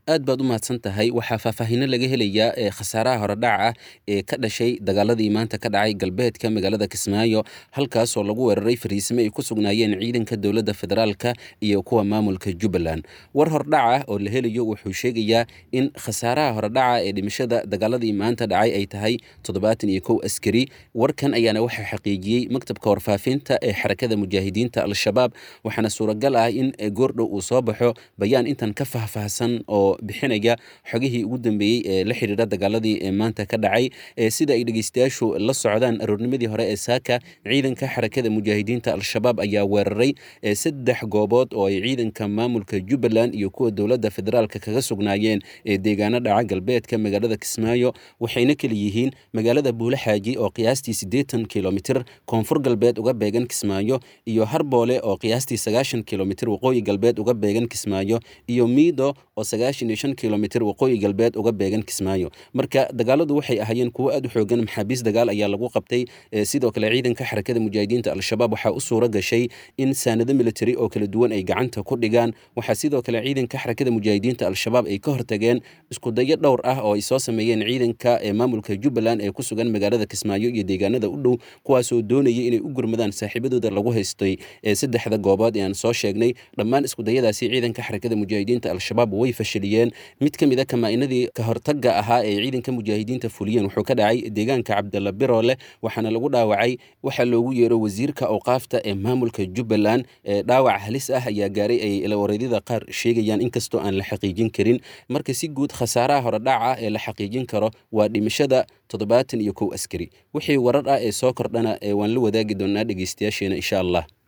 aad baad u mahadsan tahay waxaa faahfaahinno laga helayaa ee khasaaraha horedhaca ah ee ka dhashay dagaaladii maanta ka dhacay galbeedka magaalada kismaayo halkaasoo lagu weeraray fariisimo ay ku sugnaayeen ciidanka dowladda federaalka iyo kuwa maamulka jubbaland war hordhaca oo la helayo wuxuu sheegayaa in khasaaraha horedhaca ee dhimashada dagaaladii maanta dhacay ay tahay toddobaatan iyo kow askari warkan ayaana waxaa xaqiijiyey maktabka warfaafinta ee xarakada mujaahidiinta al-shabaab waxaana suuragal ah in goordhow uu soo baxo bayaan intan ka faahfaahsan oo bixinaya xogihii ugu dambeeyey ee la xidhiidha dagaaladii ee maanta ka dhacay sida ay dhegeystayaashu la socdaan aroornimadii hore ee saaka ciidanka xarakada mujaahidiinta al-shabaab ayaa weeraray saddex goobood oo ay ciidanka maamulka jubbaland iyo kuwa dowladda federaalka kaga sugnaayeen ee deegaano dhaca galbeedka magaalada kismaayo waxayna kala yihiin magaalada buulaxaaji oo qiyaastii siddeetan kilomitir koonfur galbeed uga beegan kismaayo iyo harboole oo qiyaastii sagaashan kilomitir waqooyi galbeed uga beegan kismaayo iyo miido oo sagaashan iyo shan kilomitir waqooyi galbeed uga beegan kismaayo marka dagaaladu waxay ahaayeen kuwo aad u xoogan maxaabiis dagaal ayaa lagu qabtay sidoo kale ciidanka xarakada mujaahidiinta al-shabaab waxaa u suura gashay in saanado military oo kala duwan ay gacanta ku dhigaan waxaa sidoo kale ciidanka xarakada mujaahidiinta al-shabaab ay ka hortageen iskudayo dhowr ah oo ay soo sameeyeen ciidanka ee maamulka jubbaland ee ku sugan magaalada kismaayo iyo deegaanada u dhow kuwaasoo doonayay inay u gurmadaan saaxiibadooda lagu haystay ee saddexda goobood ee aan soo sheegnay dhammaan iskudayadaasi ciidanka xarakada mujaahidiinta al-shabaab way fashiliyeen mid ka mid a kamaa-inadii ka hortagga ahaa ee ciidanka mujaahidiinta fuliyeen wuxuu ka dhacay deegaanka cabdalla biroole waxaana lagu dhaawacay waxaa loogu yeero wasiirka awqaafta ee maamulka jubbaland ee dhaawac halis ah ayaa gaaray ay ilawareedyada qaar sheegayaan inkastoo aan la xaqiijin karin marka si guud khasaaraha horedhaca ee la xaqiijin karo waa dhimashada toddobaatan iyo kow askari wixii warar ah ee soo kordhana ee waan la wadaagi doonaa dhegeystayaasheena insha allah